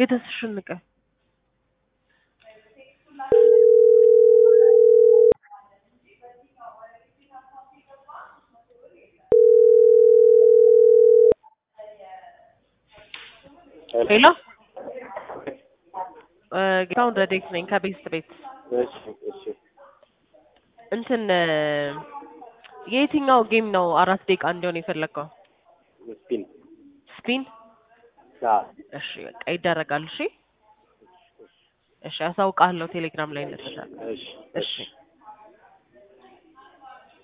የተስሽን ንቀ ሄሎ ጌታሁን ረዴት ነኝ ከቤስት ቤት እሺ እሺ እንትን የየትኛው ጌም ነው አራት ደቂቃ እንዲሆን የፈለግከው? ስፒን ስፒን? አ እሺ በቃ ይደረጋል። እሺ እሺ፣ አሳውቃለሁ ቴሌግራም ላይ እንተሻለን። እሺ እሺ